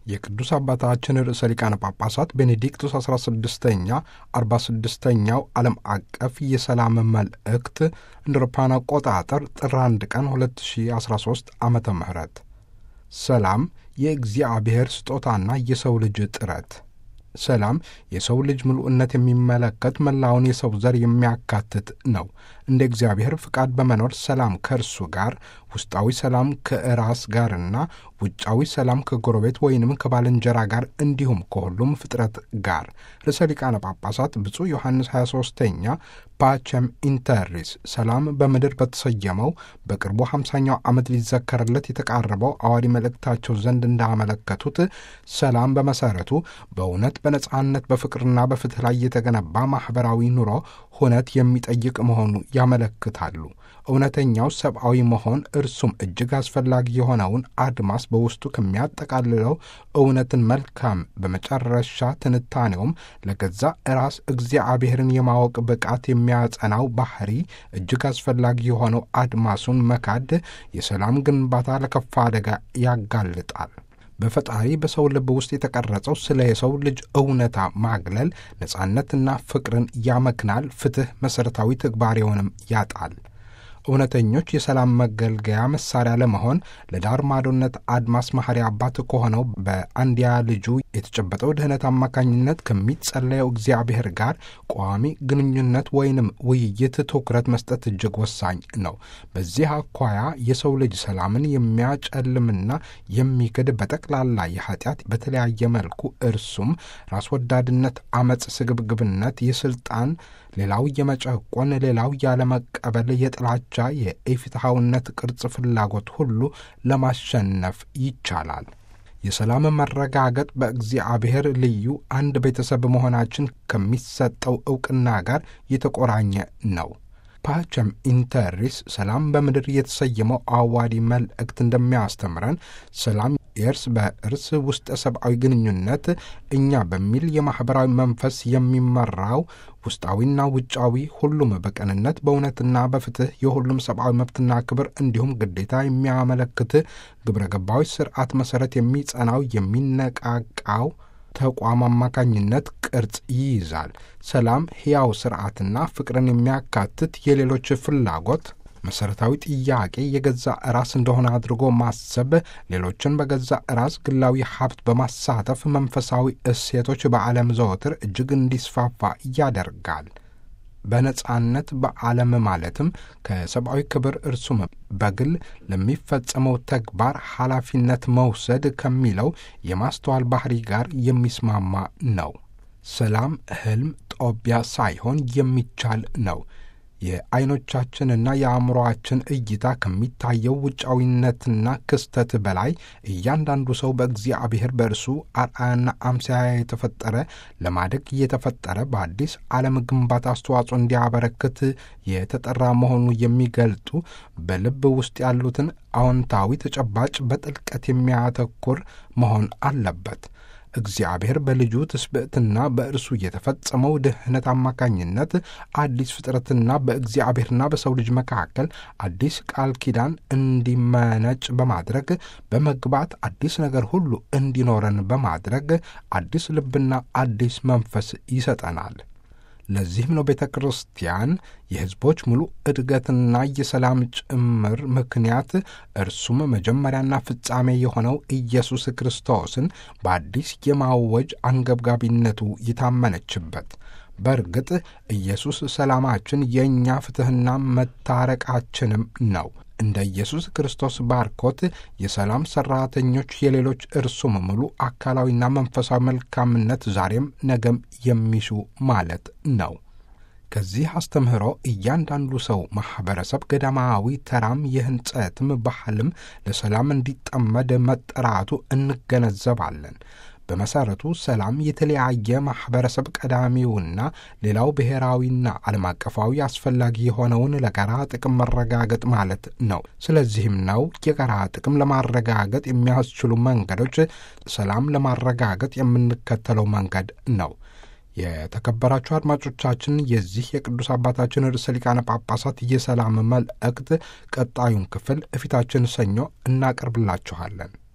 የቅዱስ አባታችን ርዕሰ ሊቃነ ጳጳሳት ቤኔዲክቱስ 16ኛ 46ኛው ዓለም አቀፍ የሰላም መልእክት እንደ አውሮፓውያን አቆጣጠር ጥር 1 ቀን 2013 ዓመተ ምህረት ሰላም የእግዚአብሔር ስጦታና የሰው ልጅ ጥረት ሰላም የሰው ልጅ ምሉዕነት የሚመለከት መላውን የሰው ዘር የሚያካትት ነው። እንደ እግዚአብሔር ፍቃድ በመኖር ሰላም ከእርሱ ጋር ውስጣዊ ሰላም ከራስ ጋርና ውጫዊ ሰላም ከጎረቤት ወይንም ከባልንጀራ ጋር እንዲሁም ከሁሉም ፍጥረት ጋር ርዕሰ ሊቃነ ጳጳሳት ብፁዕ ዮሐንስ 23ኛ ፓቸም ኢንተሪስ ሰላም በምድር በተሰየመው በቅርቡ 50ኛው ዓመት ሊዘከርለት የተቃረበው አዋዲ መልእክታቸው ዘንድ እንዳመለከቱት ሰላም በመሰረቱ በእውነት በነጻነት በፍቅርና በፍትህ ላይ የተገነባ ማኅበራዊ ኑሮ ሁነት የሚጠይቅ መሆኑ ያመለክታሉ። እውነተኛው ሰብአዊ መሆን እርሱም እጅግ አስፈላጊ የሆነውን አድማስ በውስጡ ከሚያጠቃልለው እውነትን መልካም በመጨረሻ ትንታኔውም ለገዛ ራስ እግዚአብሔርን የማወቅ ብቃት የሚያጸናው ባህሪ እጅግ አስፈላጊ የሆነው አድማሱን መካድ የሰላም ግንባታ ለከፋ አደጋ ያጋልጣል። በፈጣሪ በሰው ልብ ውስጥ የተቀረጸው ስለ የሰው ልጅ እውነታ ማግለል ነጻነትና ፍቅርን ያመክናል። ፍትሕ መሠረታዊ ተግባሬውንም ያጣል። እውነተኞች የሰላም መገልገያ መሳሪያ ለመሆን ለዳር ማዶነት አድማስ መሐሪ አባት ከሆነው በአንድያ ልጁ የተጨበጠው ድኅነት አማካኝነት ከሚጸለየው እግዚአብሔር ጋር ቋሚ ግንኙነት ወይንም ውይይት ትኩረት መስጠት እጅግ ወሳኝ ነው። በዚህ አኳያ የሰው ልጅ ሰላምን የሚያጨልምና የሚክድ በጠቅላላ የኃጢአት በተለያየ መልኩ እርሱም ራስ ወዳድነት፣ አመፅ፣ ስግብግብነት፣ የስልጣን ሌላው የመጨቆን ሌላው ያለመቀበል የጥላቻ የኢፍትሐውነት ቅርጽ ፍላጎት ሁሉ ለማሸነፍ ይቻላል። የሰላም መረጋገጥ በእግዚአብሔር ልዩ አንድ ቤተሰብ መሆናችን ከሚሰጠው ዕውቅና ጋር የተቆራኘ ነው። ፓቸም ኢንተሪስ ሰላም በምድር የተሰየመው አዋዲ መልእክት እንደሚያስተምረን ሰላም የእርስ በእርስ ውስጠ ሰብአዊ ግንኙነት እኛ በሚል የማኅበራዊ መንፈስ የሚመራው ውስጣዊና ውጫዊ ሁሉም በቅንነት በእውነትና በፍትሕ የሁሉም ሰብአዊ መብትና ክብር እንዲሁም ግዴታ የሚያመለክት ግብረ ገባዊ ስርዓት መሠረት የሚጸናው የሚነቃቃው ተቋም አማካኝነት ቅርጽ ይይዛል። ሰላም ሕያው ስርዓትና ፍቅርን የሚያካትት የሌሎች ፍላጎት መሠረታዊ ጥያቄ የገዛ ራስ እንደሆነ አድርጎ ማሰብ፣ ሌሎችን በገዛ ራስ ግላዊ ሀብት በማሳተፍ መንፈሳዊ እሴቶች በዓለም ዘወትር እጅግ እንዲስፋፋ ያደርጋል። በነጻነት በዓለም ማለትም ከሰብአዊ ክብር እርሱም በግል ለሚፈጸመው ተግባር ኃላፊነት መውሰድ ከሚለው የማስተዋል ባህሪ ጋር የሚስማማ ነው። ሰላም ሕልም ጦቢያ ሳይሆን የሚቻል ነው። የዐይኖቻችንና የአእምሮአችን እይታ ከሚታየው ውጫዊነትና ክስተት በላይ እያንዳንዱ ሰው በእግዚአብሔር በእርሱ አርአያና አምሳያ የተፈጠረ ለማደግ እየተፈጠረ በአዲስ ዓለም ግንባታ አስተዋጽኦ እንዲያበረክት የተጠራ መሆኑ የሚገልጡ በልብ ውስጥ ያሉትን አዎንታዊ ተጨባጭ በጥልቀት የሚያተኩር መሆን አለበት። እግዚአብሔር በልጁ ትስብእትና በእርሱ የተፈጸመው ድኅነት አማካኝነት አዲስ ፍጥረትና በእግዚአብሔርና በሰው ልጅ መካከል አዲስ ቃል ኪዳን እንዲመነጭ በማድረግ በመግባት አዲስ ነገር ሁሉ እንዲኖረን በማድረግ አዲስ ልብና አዲስ መንፈስ ይሰጠናል። ለዚህም ነው ቤተ ክርስቲያን የሕዝቦች ሙሉ እድገትና የሰላም ጭምር ምክንያት እርሱም መጀመሪያና ፍጻሜ የሆነው ኢየሱስ ክርስቶስን በአዲስ የማወጅ አንገብጋቢነቱ የታመነችበት። በእርግጥ ኢየሱስ ሰላማችን፣ የእኛ ፍትሕና መታረቃችንም ነው። እንደ ኢየሱስ ክርስቶስ ባርኮት የሰላም ሠራተኞች የሌሎች እርሱም ሙሉ አካላዊና መንፈሳዊ መልካምነት ዛሬም ነገም የሚሹ ማለት ነው። ከዚህ አስተምህሮ እያንዳንዱ ሰው ማኅበረሰብ፣ ገዳማዊ ተራም የሕንጸትም ባህልም ለሰላም እንዲጠመድ መጠራቱ እንገነዘባለን። በመሠረቱ ሰላም የተለያየ ማኅበረሰብ ቀዳሚውና ሌላው ብሔራዊና ዓለም አቀፋዊ አስፈላጊ የሆነውን ለጋራ ጥቅም መረጋገጥ ማለት ነው። ስለዚህም ነው የጋራ ጥቅም ለማረጋገጥ የሚያስችሉ መንገዶች ሰላም ለማረጋገጥ የምንከተለው መንገድ ነው። የተከበራችሁ አድማጮቻችን የዚህ የቅዱስ አባታችን ርዕሰ ሊቃነ ጳጳሳት የሰላም መልእክት ቀጣዩን ክፍል እፊታችን ሰኞ እናቀርብላችኋለን።